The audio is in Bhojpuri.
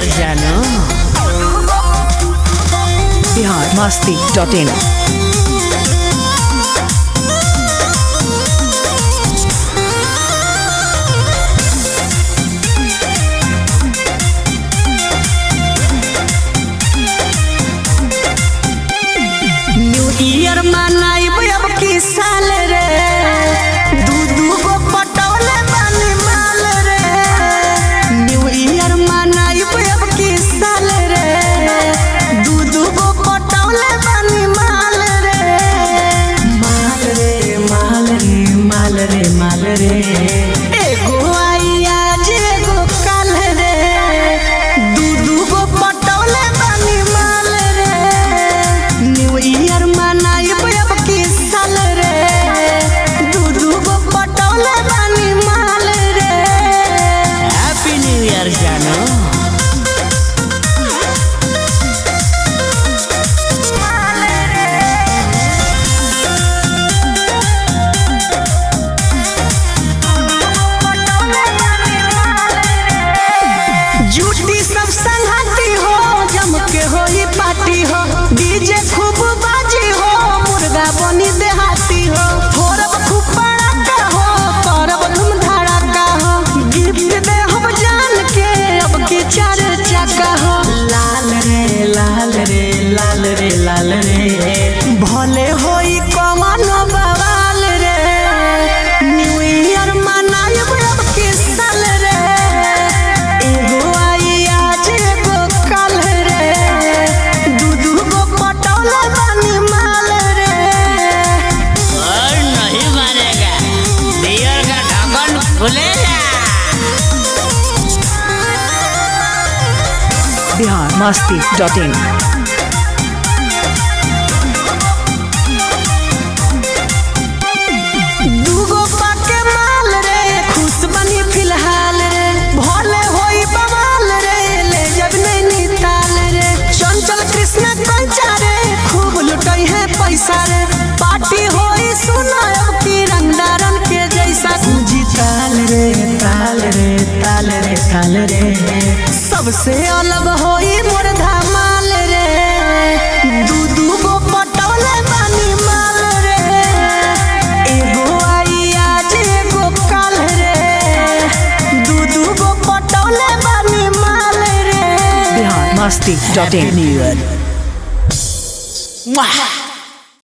ইয়ার জানো Bihar Masti dot in new year मनाइब अब की साल रे दू दू गो पटौले बानी माल रे न्यू ईयर मनाइब अब की साल रे दू दू गो पटौले बानी माल रे माल रे माल रे माल रे माल रे एगो आई आज एगो काल रे दू दू गो पटौले बानी माल रे न्यू ईयर मनाइब अब की साल रे दू दू गो पटौले बानी माल रे हैप्पी न्यू ईयर जानो जूटी सब संगती हो जम के होई पार्टी हो डीजे खूब बाजी हो मुर्गा बनी देहाती हो फोरब खूब पड़ाका हो करब धूम धड़ाका हो गिफ्ट दे हम जान के अब के चार चक्का हो लाल रे लाल रे लाल रे लाल रे भले होई कमानो बवाल रे न्यू ईयर मनाइब अब के साल रे एगो आई आज एगो काल रे दू दू गो पटौला बानी माल रे और नहीं मानेगा बियर का ढक्कन खुलेगा बिहार मस्ती डॉट इन दूगो पाके माल रे खुश बनी फिलहाल रे भले होई बवाल रे ले जब नहीं निताल रे चंचल कृष्ण कंचा रे खूब लुटई है पैसा रे पार्टी होई सुनायब की रंगदारन के जैसा सूजी ताल रे ताल रे ताल रे ताल रे सबसे अलग होई मोर धमाल रे दू दू गो पटौले बानी माल रे एगो आई आज एगो काल रे दू दू गो पटौले बानी माल रे Bihar Masti dot in new year